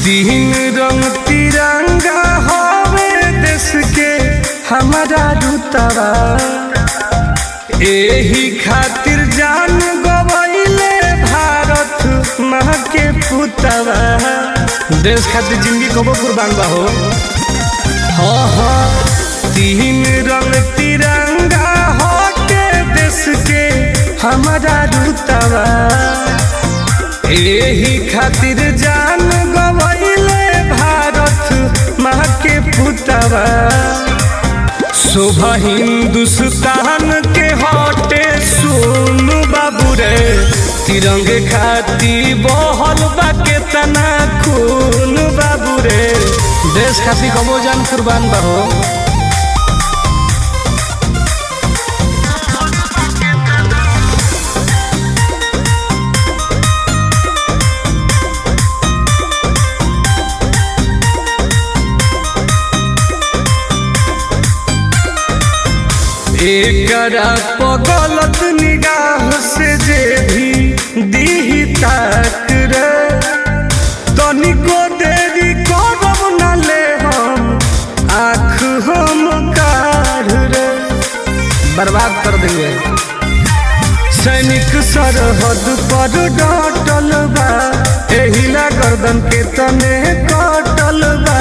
तीन रंग तिरंगा हवे देश के हमारा रुतवा एही खातिर जान गवैले भारत माँ के पुतवा देश खातिर जिंदगी कबो कुर्बान बा हो हाँ हाँ तीन रंग तिरंगा होके देश के हमारा रुतवा एही खातिर जान गवैले भारत माँ के पुतवा शोभा हिंदुस्तान के हटे सुन बाबू रे तिरंगे खाती बहल बा केतना खून बाबू रे देश खाती कबो जान कुर्बान बा हो एकरा पगलत निगाह से जे भी दीही ताक रे तनिको देरी करब न ले हम आँख हम काढ़ रे बर्बाद कर देंगे सैनिक सरहद पर डटल बा एहिला गर्दन के तने कटल बा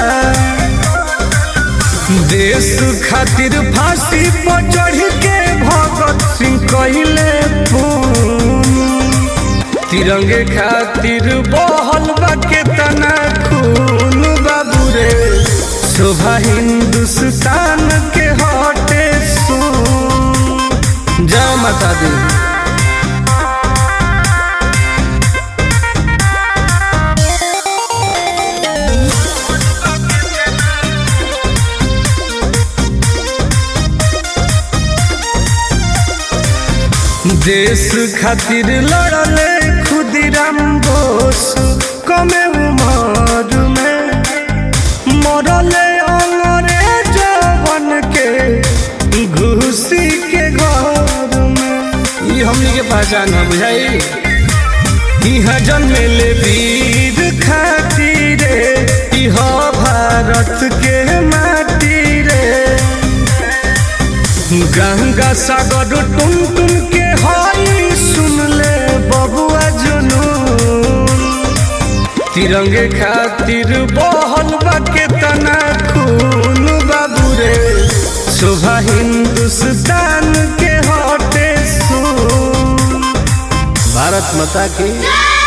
देश खातिर फांसी पर चढ़ के भगत सिंह कहले तिरंगे खातिर बहल बा केतना खून बाबू रे शोभा हिंदुस्तान के हटे सुन जय माता दी देश खातिर लड़ले खुदीराम बोस कमे उमर में मरले अंग्रेज बन के घुसी के घर में ये हमनी के पहचान है बुझाई यहाँ जन्मेले वीर खातिर इह भारत के माटी रे गंगा सागर टुन टुन के हई सुन ले बबुआ जुनून तिरंगे खातिर बहल बा केतना खून बाबू रे शोभा हिंदुस्तान के हटे सुन भारत माता की